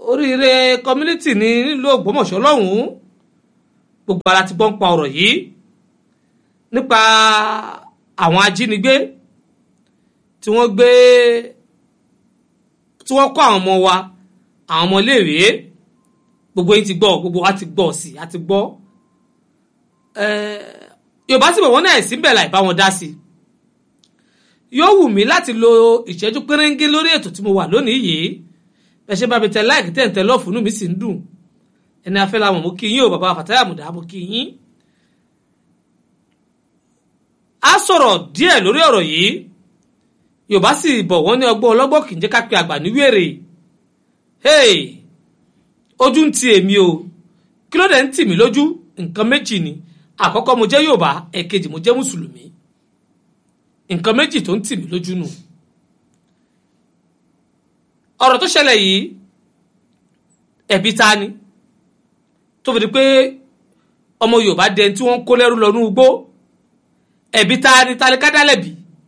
oríire community ní nílùú Ògbómọ̀ṣọ́ lọ́hùn-ún gbogbo ara ti gbọ́ ń pa ọ̀rọ̀ yìí nípa àwọn ajínigbé tí wọ́n gbé tí wọ́n kọ́ àwọn ọmọ wa àwọn ọmọ iléèwé gbogbo yín ti gbọ́ gbogbo wa ti gbọ́ sí a ti gbọ́ Yorùbá sì bọ̀ wọ́n náà sí bẹ́ẹ̀ láì bá wọn dá sí yóò wù mí láti lo ìṣẹ́jú péréńgé lórí ètò tí mo wà lónìí yìí bẹ́ẹ̀ ṣe bá mi tẹ láìkí tẹ̀ ń tẹ lọ́ọ̀fù inú mi sì ń dùn ẹni afẹ́ làwọn mo kí yín o bàbá Fatai Àmùdá mo kí yín. a sọ̀rọ̀ díẹ̀ lórí ọ̀rọ̀ yìí Yorùbá sì bọ̀ wọ́n ní ọgbọ́n ọlọ́gbọ́n kì í jẹ́ ká pe àgbà ní wèrè hey ojú ń ti èmi o kí ló dé ń tì mí lójú nǹkan méjì ni àkọ́kọ́ mo jẹ́ Yorùbá ẹ̀kejì mo jẹ́ mùsùlùmí nǹkan méjì tó ń tì mí lójú nù ọ̀rọ̀ tó ṣẹlẹ̀ yìí ẹ̀bi ta ni tó fi di pé ọmọ Yorùbá dẹni tí wọ́n ń kó lẹ́rú lọ ní ugbó ẹ̀bi ta ni ta ni ká dálẹ̀bi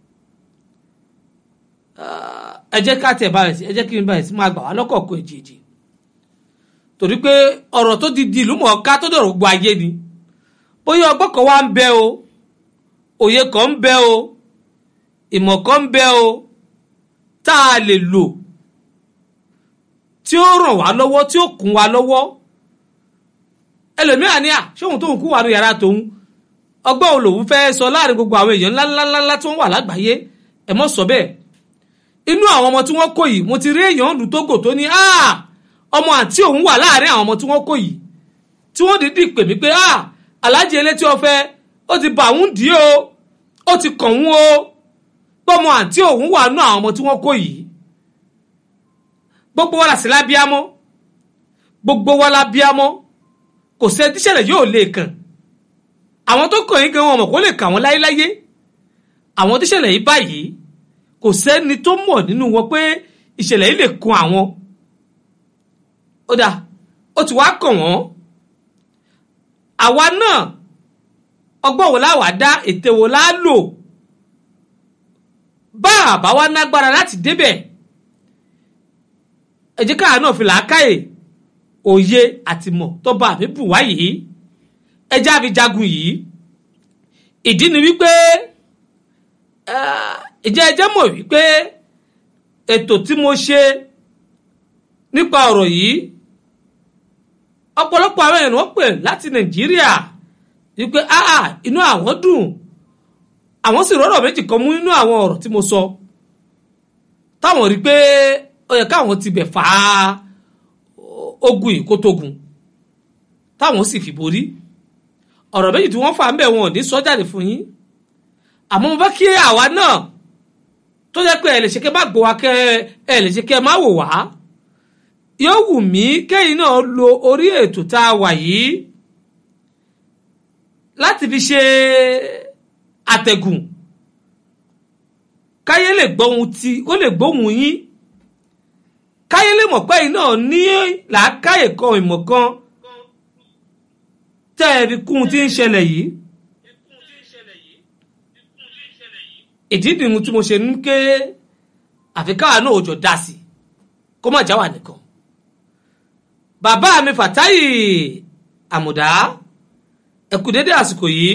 ẹ jẹ́ ká tẹ̀ báyìí sí ẹ jẹ́ kí n báyìí sí máa gbà wá lọ́kọ̀ọ̀kan èjèèjì torí pé ọ̀rọ̀ tó di di ìlú mọ̀ọ́ká tó dọ̀rọ̀ gbọ́ ayé ni bóyá ọgbọ́n kan wá ń bẹ o òye kan ń bẹ o ìmọ̀ kan ń bẹ o tá a lè lò tí ó ràn wá lọ́wọ́ tí ó kún wa lọ́wọ́ ẹlòmíràn ni à ṣóhun tóun kú wà ní yàrá tòun ọgbọ́n wo lòun fẹ́ sọ láàrin gbogbo àwọn èèyàn ńláńláńlá tí wọ́n wà lágbàáyé ẹ mọ́ sọ bẹ́ẹ̀ inú àwọn ọmọ tí wọ́n kó yìí mo ti rí èèyàn lù tógò tó ní ọmọ àǹtí òun wà láàrin àwọn ọmọ tí wọ́n kó yìí tí wọ́n dìídì pè mí pé aláàjì elétí ọ̀fẹ́ ó ti bà òun dì í o ó ti kàn òun o pọ́mọ àǹtí òun wà nú àwọn ọmọ tí wọ́n kó yìí gbogbo wa la sí lábíámọ́ gbogbo wa lábíámọ́ kò sẹ́ tíṣẹ̀lẹ̀ yóò lè kàn àwọn tó kàn yín gan wọn mọ̀ kó lè kà wọ́n láyéláyé àwọn tíṣẹ̀lẹ̀ yìí báyìí kò sẹ́ni tó mọ̀ nínú wọn pé ìṣẹ̀lẹ̀ yìí lè kan àwọn ó dà ó ti wá kàn wọ́n àwa náà ọgbọ́n wo láwàá dá ète wo láá lò bá àbá wa nágbára láti débẹ̀ ẹ jẹ́ káà náà fi làákàyè òye àtìmọ̀ tó bá àmì bù wá yìí ẹ jẹ́ àfi jagun yìí ìdí ni wípé ìjẹ́ ẹ jẹ́ mọ̀ wípé ètò tí mo ṣe nípa ọ̀rọ̀ yìí ọ̀pọ̀lọpọ̀ àwọn èèyàn wọ́n pè láti nàìjíríà wípé áà inú àwọn dùn àwọn sì rọ́rọ̀ méjì kan mú nínú àwọn ọ̀rọ̀ tí mo sọ táwọn rí pé ó yẹ káwọn ti bẹ̀ fà á ogun ìkótógun táwọn sì fi borí ọ̀rọ̀ méjì tí wọ́n fà ń bẹ̀ wọn ò ní sọ jáde fún yín àmọ́ mo fẹ́ kí àwa náà tó jẹ́ pé ẹ lè ṣe kẹ́ má gbọ́ wa kẹ́ ẹ lè ṣe kẹ́ má wò wá yóò wù mí kẹ́yìn náà lo orí ètò tá a wà yìí láti fi ṣe àtẹ̀gùn káyé lè gbóhùn tí ó lè gbóhùn yín káyé lè mọ̀ pé yìí náà ní làákàyè kan ìmọ̀ kan tẹ́ ẹ fi kún un tí ń ṣẹlẹ̀ yìí. ìdí nìyí tí mo ṣe ń ké àfi káwa náà ò jọ dá sí kó má já wà nìkan bàbá mi Fatai Àmùdá ẹ kú dédé àsìkò yìí.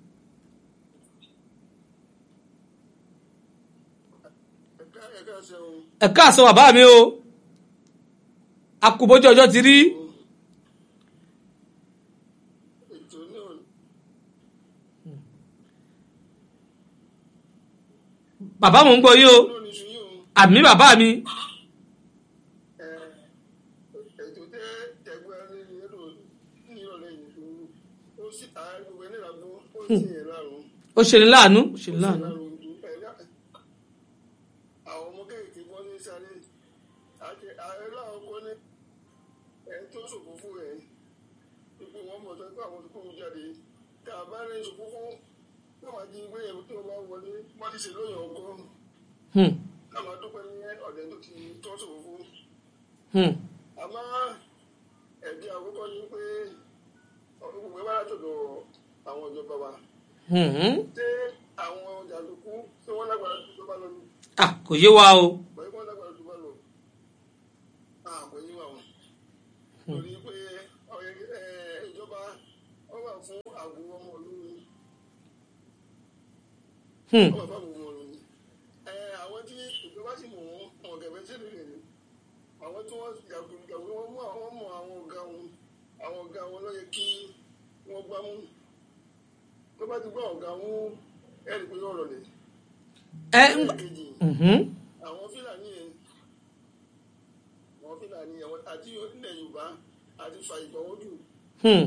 ẹ káàsán bàbá mi o akúbójú ọjọ́ ti rí. bàbá mo ń gbọ́ yín o àmì bàbá mi. ó ṣe ní láàánú ó ṣe ní láàánú. àwọn ọmọ kéèké bọ́ ní sáré àti ààrẹ láwọn kọ́ ní ẹni tó ṣòfófó rẹ̀ ipò wọn mọ̀ tó pé àwọn tó kóhun jáde ká bá rẹ̀ ṣòfófó náà wá jí ìwé ẹ̀rọ tó bá wọlé wọ́n ti ṣe lóyún ọgọ́rùn-ún káwọn dúpẹ́ ní ọ̀dẹ tó ti tọ́ ṣòfófó. àmọ́ ẹ̀dí àkọ́kọ́ ni pé gbogbo ẹ̀ wá látọ̀dọ̀ àwọn ìjọba wa. ṣé àwọn jàǹdùkú ṣé wọ́n lágbára tó tó bá lọ ní ah kò yé wa o. pẹ̀lú wọn lágbára tó bá lọ. àpò yín wà wọn. torí pé ọ̀rẹ́ ẹ̀, ìjọba wọ́n wà fún ààbò ọmọ ìlú ni Hmm. wọ́n wà fún ààbò ọmọ ìlú ni. Ẹ, àwọn tí ìjọba sì mọ̀ wọ́n wọn gẹ̀gẹ́ sí ìlú ni àwọn tí wọ́n jàgùdùjàgùdù wọ́n mú àwọn mọ̀ àwọn ọ̀gá wọn àwọn ọ̀gá wọn ló yẹ kí wọ́n gbá mú tó bá ti gbọ́ ọ̀gá wọn ẹ̀rí pé yọ̀rọ̀ lẹ̀. ẹ ń gbà- Ẹ̀kejì, Mhm. àwọn fúlàní yẹn àwọn fúlàní yẹn àti ilẹ̀ yorùbá àti fa ìgbọ̀wọ́dù Hmm.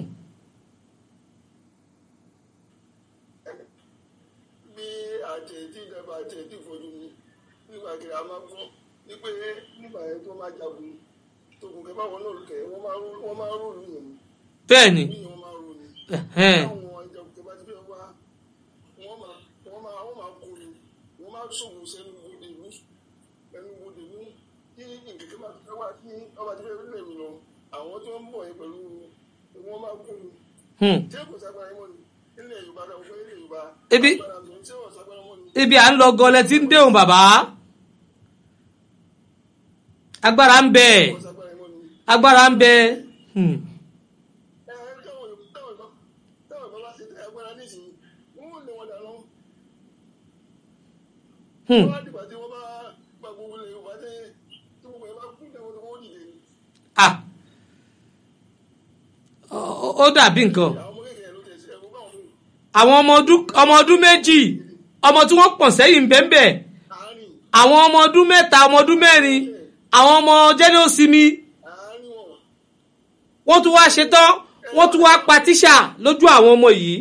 bí àjẹ tí ìjọba àjẹ tí ìfojú ni nígbà kiri a máa gbọ́ wípé nígbà yẹn tó máa jagun tòkùn kẹ báwọn náà kẹ wọ́n máa rú wọ́n máa rú ìlú yẹn bẹ́ẹ̀ ni bí wọ́n máa rú ni Ẹ̀hẹ́n. táwọn ìjọba kẹ bá ti fẹ́ wá wọ́n máa wọ́n máa wọ́n máa kó ni wọ́n máa ṣòwò sẹ́nu gbòdè ìlú ẹnu gbòdè ìlú tí nkèké máa fẹ́ wá sí ọba tí fẹ́ lè mi lọ àwọn tí wọ́n ń bọ̀ yẹn pẹ̀lú wọ́n máa kó ni Hmm. tí kò sagbara mọ́ ni ilẹ̀ yorùbá náà fún ilẹ̀ yorùbá Ibi- agbára mi tí wọ́n sagbara mọ́ ni. ibi à ń lọ gọlẹ tí ń déhùn bàbá agbára ń bẹ wọ́n sagbara mọ́ ni. agbára ń bẹ Hmm. ẹ ẹ táwọn Yorùbá- táwọn Yorùbá táwọn Yorùbá bá ṣe tẹ agbára nísìnyí wọ́n ò lè wọn dànù. Hmm. wọ́n á dìgbà tí wọ́n bá gba gbogbo ilẹ̀ yorùbá tẹ tí gbogbo ẹ̀ bá kú tẹ wọ́n wọ́n dìde ni. ah Ó- ó dàbí nǹkan àwọn ọmọ kékeré ló tẹ̀ sí ẹ̀kọ́ báwọn mú àwọn ọmọ ọdún ọmọ ọdún méjì ọmọ tí wọ́n pọ̀ sẹ́yìn bẹ́ẹ̀ àárín àwọn ọmọ ọdún mẹ́ta ọmọ ọdún mẹ́rin àwọn ọmọ jẹ́nìọ́sìmí àárín wọn wọ́n tún wá ṣetán wọ́n tún wá pa tíṣà lójú àwọn ọmọ yìí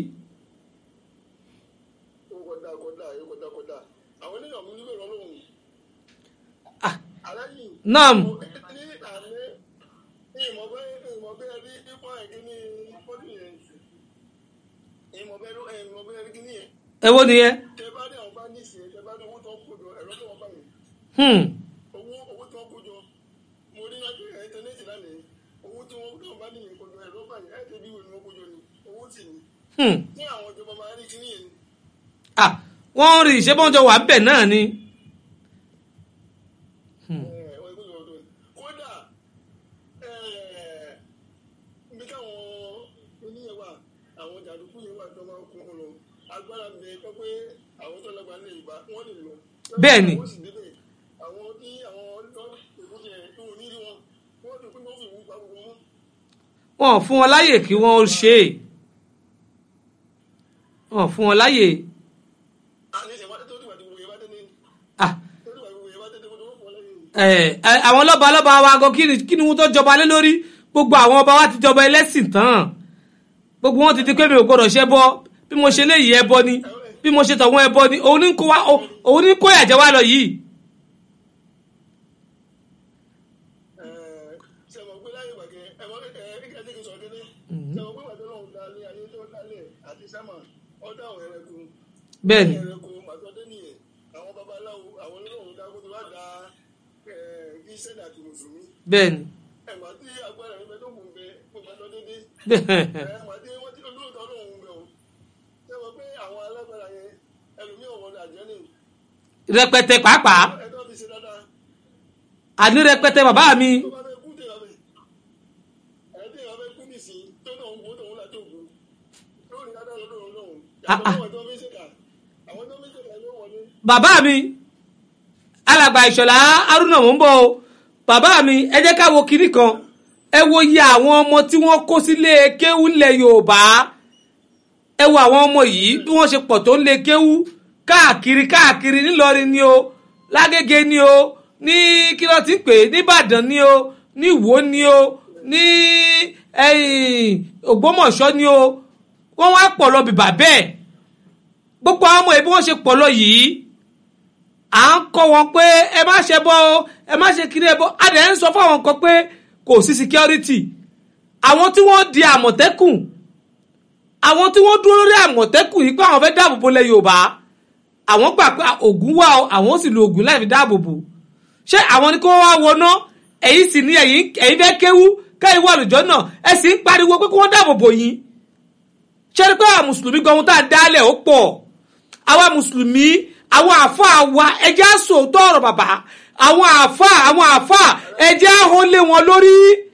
ó kọjá kọjá ó kọjá kọjá àwọn oníyàn mú níbẹ̀ lọ́lọ́run Ah, aláyìn naam ní àná ìmọ̀ bẹ́ẹ̀ ìmọ̀ bẹ́ẹ̀ rí nípa ìkíní pọ́lì yẹn ìmọ̀ bẹ́ẹ̀ ìmọ̀ bẹ́ẹ̀ rí kíní yẹn èwo nìyẹn tẹ bá dé àwọn bá ní ìsìn tẹ bá dé owó tó ń kó jọ ẹ̀rọ tó wọ́n bá yẹn Hmm. owó owó tó ń kó jọ mo rí lájú ẹ̀ íńtánẹ́ẹ̀tì lánàá owó tí wọ́n tó ń bá nìyẹn kó jọ ẹ̀rọ bá yẹn ẹ̀ tẹ́bí ìwé ni wọ́n kó jọ ni owó sì ni Hmm. ní àwọn ìjọba máa rí kíní yẹn ah wọ́n rí ìṣẹ́bọ́njọ wà bẹ̀ náà ni ẹ̀ wọ́n ìgbésẹ̀ ọdún kódà ẹ̀ ibi táwọn oníyẹn wà àwọn jàdùkú yẹn wà tó máa kún un lọ agbára mi ẹ pé àwọn tó lágbára lè gbà wọ́n lè lọ. Bẹ́ẹ̀ ni. wọ́n sì débẹ̀ àwọn tí àwọn ọlọ́ ìbúkẹ́ yẹn tó ní rí wọn wọ́n ti pín wọ́n fi ìwú pa gbogbo wọn. wọn ò fún wọn láyè kí wọ́n ó ṣe é wọn ò fún wọn láyè àní ìṣẹ̀wá tó dìgbà tí gbogbo yẹn bá dé ní ah tó dìgbà tí gbogbo yẹn bá dé ní kó tó wọ́n fọ́ lẹ́yìn. ẹ ẹ, àwọn lọ́ba lọ́ba wa gan kí ni kí ni wọ́n tó jọba lé lórí gbogbo àwọn ọba wa ti jọba ẹlẹ́sìn tán gbogbo wọn ti di pé mi ò gbọdọ̀ ṣe bọ bí mo ṣe léyìí ẹbọ ni bí mo ṣe tọ̀wọ́n ẹbọ ni òun ní kó wa òun ní kó yàjẹ́ wa lọ yìí ṣe mọ̀ pé láyé ìgbà kẹ́ ẹ mọ̀ ẹ ẹ kíkẹ́ tí kì í sọ kéde ṣe mọ̀ pé ìgbà tó lọ́hùn dalé ayé tó dalẹ̀ àti sámà ọ̀dọ̀ àwọn ẹranko bẹ́ẹ̀ ni ẹranko màtọ́dé nìyẹn àwọn babaláwo àwọn olóhùn dákó tó bá da kírísítẹ́nì àti mùsùlùmí bẹ́ẹ̀ ni ẹ̀wà tí agbára ẹ̀fẹ́ tó kùn bẹ gbogbo àtọ́ dédé bẹ́ẹ̀ ẹ̀wà tí wọ́n ti olóòótọ́ olóhùn bẹ o ṣe mọ̀ pé àwọn alágbára yẹn ẹlòmíràn wọlé àjẹ́ nì rẹpẹtẹ pàápàá ẹ̀dọ́ fi ṣe dáadáa àní rẹpẹtẹ bàbá mi tó bá fẹ́ kú tè lọ́bẹ̀ ẹ̀ẹ́dẹ́ ìwà fẹ́ kú nìsín tó náà ń wo tòun láti òkú lórí dáadáa lọ́dọ̀ òun lọ́hùn Ah, ah. àwọn tó fi ṣèkà àwọn tó fi ṣèkà ló wọlé bàbá mi alàgbà ìṣọ̀lá haruna mò ń bọ̀ o bàbá mi ẹ jẹ́ ká wo kinní kan ẹ wo iye àwọn ọmọ tí wọ́n kó sílé kéwú lẹ̀ yorùbá ẹ wo àwọn ọmọ yìí bí wọ́n ṣe pọ̀ tó ń lé kéwú káàkiri káàkiri nílọrin ni o lágége ni o ní kí ló ti ń pè é nìbàdàn ni o ní ìwó ni o ní ẹ̀yìn ògbómọ̀ṣọ́ ni o wọ́n wá pọ̀ lọ bìbà bẹ́ẹ̀ gbogbo àwọn ọmọ yìí bí wọ́n ṣe pọ̀ lọ yìí à ń kọ́ wọn pé ẹ má ṣe bọ́ o ẹ má ṣe kiri ẹ bọ́ a dẹ̀ ń sọ fún àwọn kan pé kò sí security àwọn tí wọ́n di àmọ̀tẹ́kùn àwọn tí wọ́n dúró lórí àmọ̀tẹ́kùn yìí pé àwọn fẹ́ dáàbò bo lẹ̀ yorùbá àwọn gbà pé ògùn wà o àwọn sì lo ògùn láì fi dáàbò bò ṣé àwọn ni kí wọ́n wá wọná ẹ̀yin sì ní ẹ̀yin ẹ̀yin fẹ́ kéwú kẹ́yìn wà lùjọ́ náà ẹ sì ń pariwo pé kí wọ́n dáàbò bò yín ṣé rí pé àwọn mùsùlùmí gan ohun tá a dálẹ̀ ó pọ̀ àwa mùsùlùmí àwọn àáfàá wa ẹjẹ́ àsòótọ́ ọ̀rọ̀ bàbá àwọn àáfàá àwọn àáfàá ẹjẹ́ àhólé wọn lórí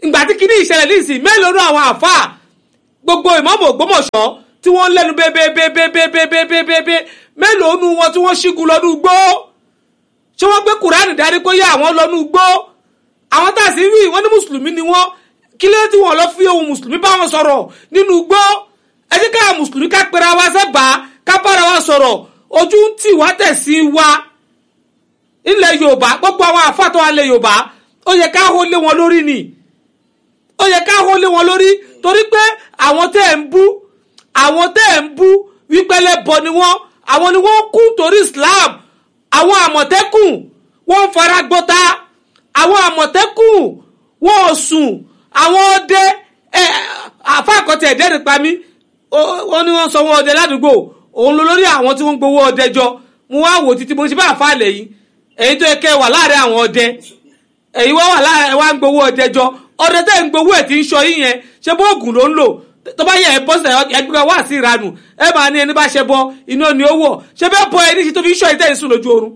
ìgbà tí kinní ìṣẹ̀lẹ̀ ní ìsìn mélòó náà àwọn àfáà gbogbo ìmọ̀mọ̀ Ògbómọ̀ṣọ́ tí wọ́n ń lẹ́nu bébébébébébébébébé mélòó nu wọn tí wọ́n ṣígun lọ́dún gbó ṣé wọ́n gbé kùránì darí kó yá àwọn lọ́nu gbó àwọn tá a sì rí wọn ní mùsùlùmí ni wọ́n kí ló tí wọ́n lọ fi ohun mùsùlùmí bá wọn sọ̀rọ̀ nínú gbó ẹ jẹ́ ká mùsùlùmí ká pera wa sẹ́gbàá ká bára wa sọ̀rọ̀ ojú ń tì wá tẹ̀sí wa ilẹ̀ Yorùbá gbogbo àwọn àfàtọ́ alẹ̀ Yorùbá ó yẹ ká hó lé wọn lórí ni ó yẹ ká hó lé wọn lórí torí pé àwọn tẹ́ ẹ̀ ń bú àwọn tẹ́ ẹ̀ ń bú wípé lẹ́bọ ni wọ́n àwọn ni wọ́n kú torí Islam àwọn àmọ̀tẹ́kùn wọ́n ń fara gbọ́ta àwọn àmọ̀tẹ́kùn wọ́n ò sùn àwọn ọdẹ ẹ àfàkọ́tẹ̀ ẹ̀dẹ́rìn pa mí wọ́n ní wọ́n sọ wọ́n ọdẹ ládùúgbò òun ló lórí àwọn tí wọ́n ń gbowó ọdẹ jọ mo wá wò títí mo ṣe bá àfa àlẹ̀ yìí èyí tó yẹ kẹ́ wà láàrin àwọn ọdẹ èyí wọ́n wà láàrin wá ń gbowó ọdẹ jọ ọdẹ tẹ́ ń gbowó ẹ̀ tí ń sọ yín yẹn ṣé bó oògùn ló ń lò tó bá yẹ ẹ bọ́ sílẹ̀ ẹgbẹ́ wá sí ìranù ẹ máa ní ẹni bá ṣe bọ iná ni ó wọ̀ ṣé bẹ́ẹ̀ bọ ẹni ṣe tó fi ń sọ ìtẹ́ ìsùn lójú oorun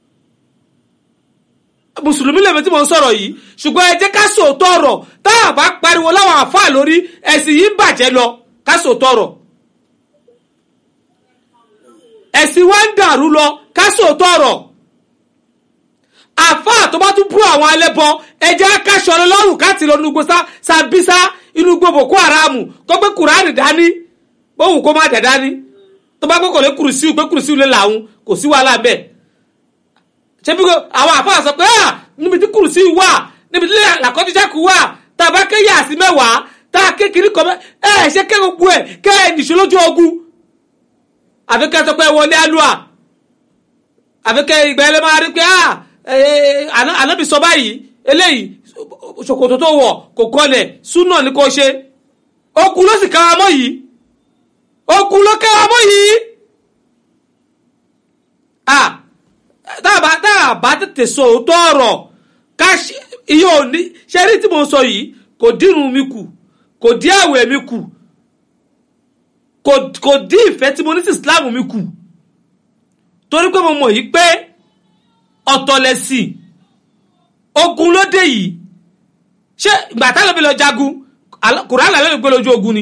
mùsùlùmí lèmi tí mo ń sọ̀rọ̀ yìí ṣùgbọ́n ẹ jẹ́ ká sòótọ́ ọ̀rọ̀ tá a bá pariwo láwọn àfáà lórí ẹ̀sìn yìí ń bàjẹ́ lọ ká sòótọ́ ọ̀rọ̀ ẹ̀sìn wa ń dàrú lọ ká sòótọ́ ọ̀rọ̀ àfáà tó bá tún bú àwọn ẹlẹ́bọ ẹjẹ́ akáṣọ ọlọ́run káàtì lọ nugbó sàbísà inú gbó boko haram kó gbé kùránì dání bóun kó má dẹ̀ dání tó bá gbé kò lè kùrùsíù gbé kùrùsíù lé làwọn kò sí wàhálà bẹ́ẹ̀ ṣé bí àwọn àfáà sọ pé níbi tí kùrùsíù wà níbi tí làkọ́jíjáku wà tá a bá ké yà sí mẹ́wàá tá a ké kiri kọ́ ẹ ẹ ṣe ké gbogbo ẹ ké ẹ nìṣó lójú ogun àfi ké sọ pé wọlé alúà àfi ké ìgbà ẹlẹ́ máa rí pé ànábì sọ báyìí eléyìí ṣòkòtò tó wọ̀ kò kọlẹ̀ súnà ní kò ṣe okun ló sì kára mọ́ yìí okun ló kára mọ́ yìí tá a bá tètè sọ òótọ́ ọ̀rọ̀ ká iye òní ṣe rí tí mo sọ yìí kò dírun mi kù kò dí àwẹ̀ mi kù kò dí ìfẹ́ tí mo ní sí Islam mi kù torí pé mo mọ̀ yìí pé ọ̀tọ̀ lẹ̀sìn ogun ló dé yìí ṣé ìgbà tá lóbi lọ jagun kùránì lóbi gbé lójú ogun ni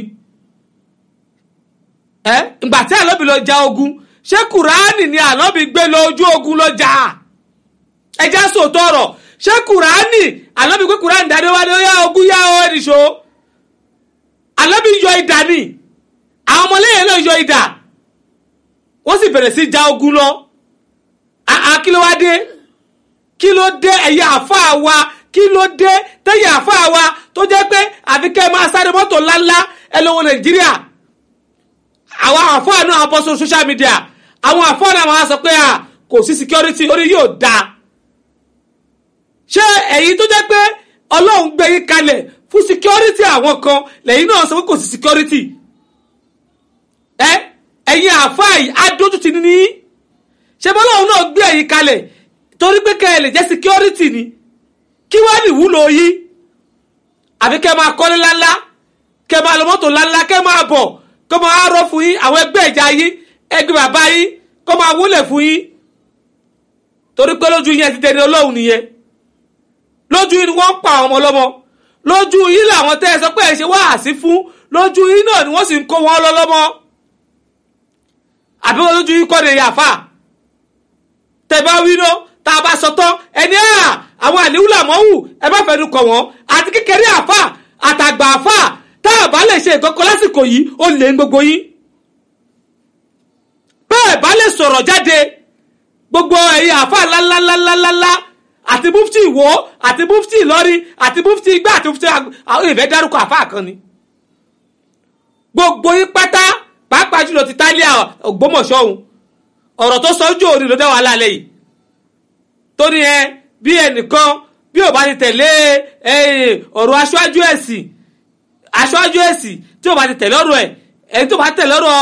ẹ ìgbà tí àlóbi lọ ja ogun ṣé kùránì ni àlóbi gbé lójú ogun lọ jà ẹjẹ sòótọ́ ọ̀rọ̀ ṣé kùránì àlóbi gbé kùránì dání wá ní yá ogun yá ọ ẹnìṣó àlóbi yọ idà ni àwọn ọmọlẹ́yìn náà yọ idà wọ́n sì bẹ̀rẹ̀ sí ja ogun lọ kí ló wá dé kí ló dé ẹ̀yà àfáà wa kí ló dé tẹ̀yà àfáà wa tó jẹ́ pé àfi kẹ́ ẹ máa sáré mọ́tò ńláńlá ẹ lọ́wọ́ nàìjíríà àwọn àfáà náà bọ́ sórí social media àwọn àfáà náà máa sọ pé kò sí security orí yóò da ṣé ẹ̀yin tó jẹ́ pé ọlọ́run gbé yín kalẹ̀ fún security àwọn kan lẹ́yìn náà sọ pé kò sí security ẹ ẹ̀yin àfáà yìí adójútì ní ṣé bọ́lá òun náà gbé ẹ̀yìn kalẹ̀ torí pé kẹ́ ẹ lè jẹ́ security ni kí wá ní ìwúlò yìí àbí kẹ́ máa kọ́lé ńláńlá kẹ́ máa lọ mọ́tò ńláńlá kẹ́ máa bọ̀ kọ́ máa rọ́ fún yín àwọn ẹgbẹ́ ìjà yín ẹgbẹ́ bàbá yín kọ́ máa wúlẹ̀ fún yín torí pé lójú yín ẹ ti dẹni ọlọ́run nìyẹn lójú yín ni wọ́n ń pa àwọn ọmọ ọlọ́mọ lójú yín làwọn tẹ́ ẹ sọ pé ẹ ṣe wáàsí fún lójú yín náà ni wọ́n sì ń kó wọn lọ́lọ́mọ àbí wọn lójú yín kọ́ ni yàfà tẹ̀bá wíná tá a bá sọ tán ẹni à àwọn àníwúlà mọ́wù ẹ bá fẹ́nu kọ̀ wọ́n àti kékeré àfà àtàgbà àfà tá a bá lè ṣe ìkọ́kọ́ lásìkò yìí ó lè ń gbogbo yín. bẹ́ẹ̀ bá lè sọ̀rọ̀ jáde gbogbo ẹ̀yin àfà ńláńláńláńláńlá àti mufti ìwó àti mufti ìlọrin àti mufti igbá àti mufti àwọn ìfẹ́ dárúkọ àfà kan ni. gbogbo yín pátá pàápàá jùlọ ti tálíà Ògbómọ̀ṣọ́ òun ọ̀rọ̀ tó sọ ojú òní ló dá wàhálà lẹ́yìn tó ní ẹ bí ẹnìkan bí ò bá ti tẹ̀lé ọ̀rọ̀ aṣáájú ẹ̀sìn aṣáájú ẹ̀sìn tí ò bá ti tẹ̀lé ọ̀rọ̀ ẹ̀ ẹni tó bá tẹ̀lé ọ̀rọ̀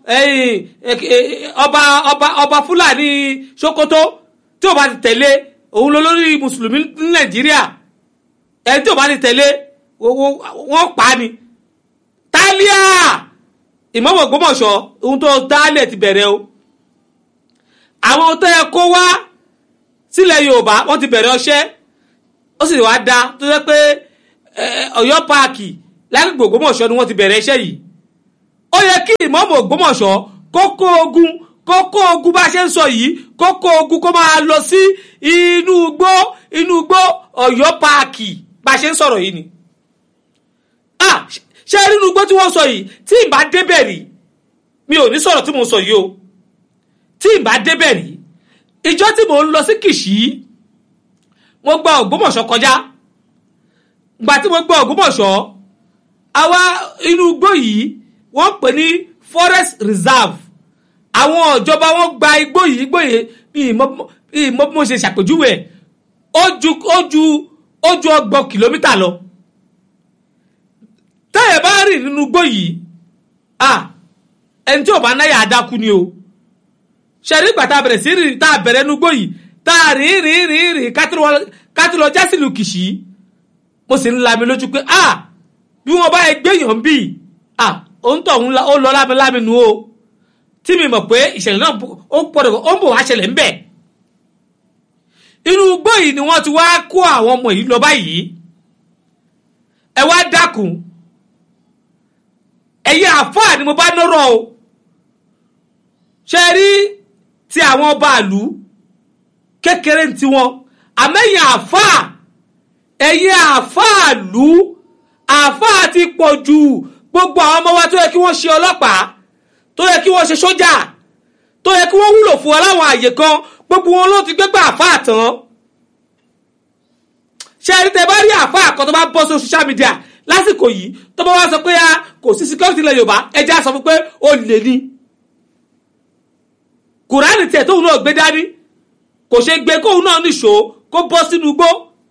ọba ọba ọba fúlàní Sókótó tí ò bá ti tẹ̀lé òun ló lórí mùsùlùmí ní Nàìjíríà ẹni tí ò bá ti tẹ̀lé wọ́n pa á ni tálíà Ìmáàmù Ògbómọ̀ṣọ́ ohun tó dálẹ̀ ti bẹ̀rẹ̀ o àwọn tó yẹ kó wá sílẹ̀ yorùbá wọ́n ti bẹ̀rẹ̀ ọṣẹ́ ó sì wá da tó jẹ́ pé Ọ̀yọ́ páàkì lágbègbè Ògbómọ̀ṣọ́ ni wọ́n ti bẹ̀rẹ̀ iṣẹ́ yìí ó yẹ kí ìmọ̀ọ́mù Ògbómọ̀ṣọ́ kókó ogun kókó ogun bá ṣe ń sọ yìí kókó ogun kó máa lọ sí inú igbó inú igbó Ọ̀yọ́ páàkì bá ṣe ń sọ̀rọ̀ yìí ni ah ṣé nínú igbó tí wọ́n sọ yìí tí ìbá débẹ̀ rí mi ò ní sọ̀rọ̀ tí mo sọ yìí o tí ìbá débẹ̀ rí ìjọ tí mò ń lọ sí Kìṣí mo gba Ògbómọ̀ṣọ́ kọjá gbà tí mo gba Ògbómọ̀ṣọ́ àwa inú igbó yìí wọ́n pè ní forest reserve àwọn ìjọba wọn gba igbó yìí igbó yìí ìmọ̀ bí mo ṣe ṣàpèjúwe ó ju ó ju ó ju ọgbọ̀n kìlómítà lọ tẹ́yẹ̀ bá rìn nínú igbó yìí ah ẹni tí ò bá náyà adákú ni o ṣẹ̀rí ìgbà tá a bẹ̀rẹ̀ sí rìn tá a bẹ̀rẹ̀ nínú igbó yìí tá a rìn rìn rìn rìn kátó lọ jásìlù Kìṣí mo sì ń la mi lójú pé ah bí wọ́n bá gbéyàn bíi ah òun tọ̀ ó lọ lámilámi nu o tí mi mọ̀ pé ìṣẹ̀lẹ̀ náà ó pọ̀dọ̀ ó ń bọ̀ wá ṣẹlẹ̀ ńbẹ̀ inú igbó yìí ni wọ́n ti wá kó àwọn ọmọ yìí lọ báyìí ẹ wá dákun ẹ̀yin àfáà ni mo bá nọ́rọ̀ o ṣe rí ti àwọn ọba àlú kékeré ń tiwọn àmẹ́yìn àfáà ẹ̀yin àfáà àlú àfáà ti pọ̀ jù gbogbo àwọn ọmọ wa tó yẹ kí wọ́n ṣe ọlọ́pàá tó yẹ kí wọ́n ṣe sójà tó yẹ kí wọ́n wúlò fún wa láwọn àyè kan gbogbo wọn ló ti gbégbá àfáà tán ṣe rí tẹ bá rí àfáà kan tó bá bọ́ sí social media lásìkò yìí tó bá wá sọ pé kò sí security ilẹ̀ yorùbá ẹjẹ́ á sọ fún pé ó lè ní kùránì tiẹ̀ tóun náà gbé dání kò ṣe gbé kóun náà nìṣó kó bọ́ sínú igbó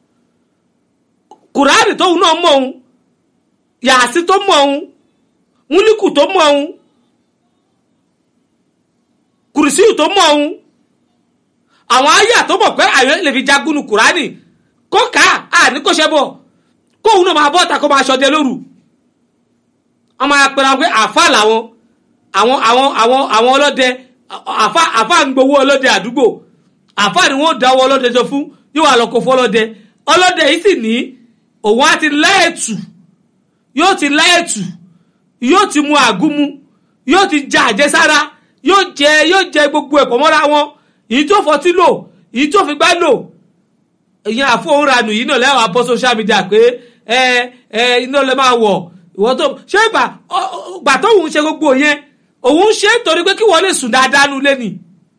kùránì tóun náà mọ̀ òun yàásí tó mọ̀ òun múlíkù tó mọ̀ òun kùrìsíù tó mọ̀ òun àwọn àyà tó mọ̀ pé àyọ̀ lè fi jagun kùránì kó kà á ní kó ṣe bọ̀ kóun náà máa bọ́ ọ̀tà kó máa ṣọdẹ lóru wọ́n máa pẹ̀lú àwọn pé àfa làwọn àwọn àwọn àwọn àwọn ọlọ́dẹ àfa àfa ń gbowó ọlọ́dẹ àdúgbò àfa ni wọ́n dáwọ́ ọlọ́dẹ jọ fún yóò wà lọ́kọ̀ fún ọlọ́dẹ ọlọ́dẹ yìí sì ní òun á ti láẹ̀tù yóò ti láẹ̀tù yóò ti mu àgúnmu yóò ti jẹ àjẹsára yóò jẹ yóò jẹ gbogbo ẹ̀pọ̀ mọ́ra wọn èyí tó fọtí lò èyí tó fi gbá lò ìyẹn àfọwọ́ranù yìí náà lẹ́wọ̀n abọ́ social media pé ẹ ẹ iná lè máa wọ̀ ìwọ tó ṣé ìgbà gbà tóun ṣe gbogbo yẹn òun ṣe é torí pé kí wọ́n lè sùn dáadáa nulẹ̀ ni.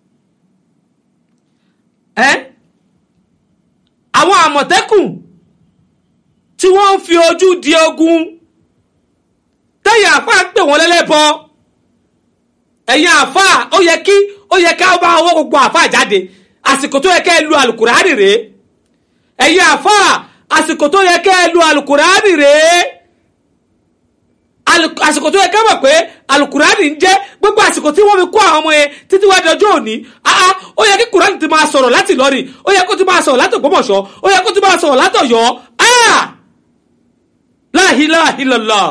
ẹ àwọn àmọ̀tẹ́kùn tí wọ́n ń fi ojú di ogun tẹ̀yìn àfa ń pè wọ́n lẹ́lẹ́bọ ẹ̀yin àfa ó yẹ kí ó yẹ ká bá owó gbogbo àfa jáde àsìkò tó yẹ ká ẹ lu àlùkùránì rèé ẹ̀yin àfa àsìkò tó yẹ kẹ́ ẹ lu alukurani rèé àsìkò tó yẹ kẹ́ mọ̀ pé alukurani ń jẹ́ gbogbo àsìkò tí wọ́n fi kó àwọn ọmọ yẹn títí wá dọjọ́ òní ó yẹ kí kurani ti máa sọ̀rọ̀ láti Ìlọrin ó yẹ kó ti máa sọ̀rọ̀ láti Ògbómọ̀ṣọ́ ó yẹ kó ti máa sọ̀rọ̀ láti Ọ̀yọ́ la ilaha illallah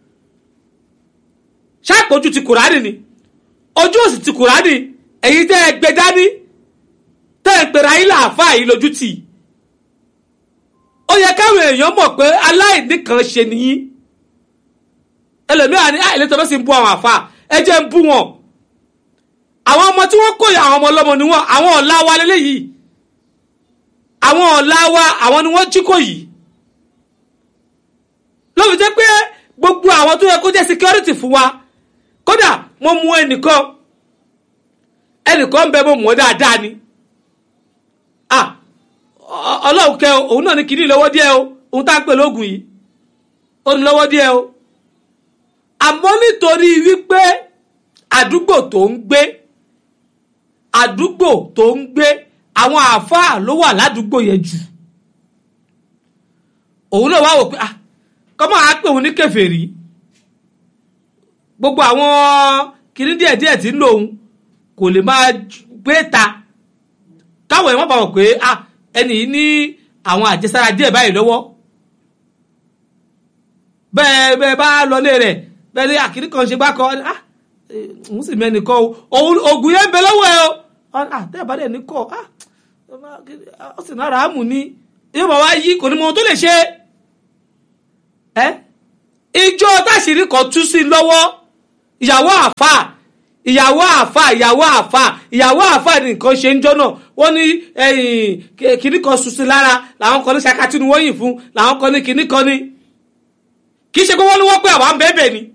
ṣàpọ̀jù ti kurani ni ojú òsì ti kurani èyí tẹ́ ẹ gbé dání tẹ́ ẹ pèrè ayé làáfà yìí lójú tì í ó yẹ káwọn èèyàn mọ̀ pé aláìní kan ṣe nìyí ẹlòmíràn ní àìlètò bẹ́ẹ̀ sì ń bú àwọn àfa ẹ jẹ́ ń bú wọn àwọn ọmọ tí wọ́n kó yà àwọn ọmọ ọlọ́mọ ni wọ́n àwọn ọ̀la wa lélẹ́yìí àwọn ọ̀la wa àwọn ni wọ́n jí kò yìí lóbi jẹ́ pé gbogbo àwọn tó yẹ kó jẹ́ security fún wa kódà mo mú ẹnìkan ẹnìkan ń bẹ mo mú ọ dáadáa ni ah ọlọ́run kẹ òun náà ní kìíní lọ́wọ́ díẹ̀ o òun tá ń pè lóògùn yìí ó ní lọ́wọ́ díẹ̀ o àmọ́ nítorí wípé àdúgbò tó ń gbé àdúgbò tó ń gbé àwọn àáfàá ló wà ládùúgbò yẹn jù òun náà wá wò pé ah kọ́mọ́ àá pè òun ní kèfèrí gbogbo àwọn kìíní díẹ̀díẹ̀ tí ń lò òun kò lè máa gbé ta káwọn ẹ̀ wọ́n bá wọ̀ pé ah ẹni yìí ní àwọn àjẹsára díẹ̀ báyìí lọ́wọ́ bẹ́ẹ̀ bẹ́ẹ̀ bá lọlé rẹ̀ bẹ́ẹ̀ ní àkìrí kan ṣe bá kọ́ ah òun sì mẹ́ni kọ́ o ògùn yẹn ń bẹ lọ́wọ́ ẹ o ah tẹ́ ẹ̀ bá dẹ̀ ní kọ́ ah ó sì náà ràámù ni yóò bá wá yí kò ní mọ ohun tó lè ṣe ẹ ìjọ táṣìírí kan tú sí lọ́wọ́ ìyàwó àfà ìyàwó àfà ìyàwó àfà ìyàwó àfà ni nǹkan ṣe ń jọ náà wọ́n ní kìnnì kan ṣuṣu lára làwọn kan ní ṣakatí ni wọ́n yìn fún làwọn kan ní kìnnì kan ní kì í ṣe pé wọ́n ní wọ́n pé àwa ń bẹ́ẹ̀ bẹ́ẹ̀ ni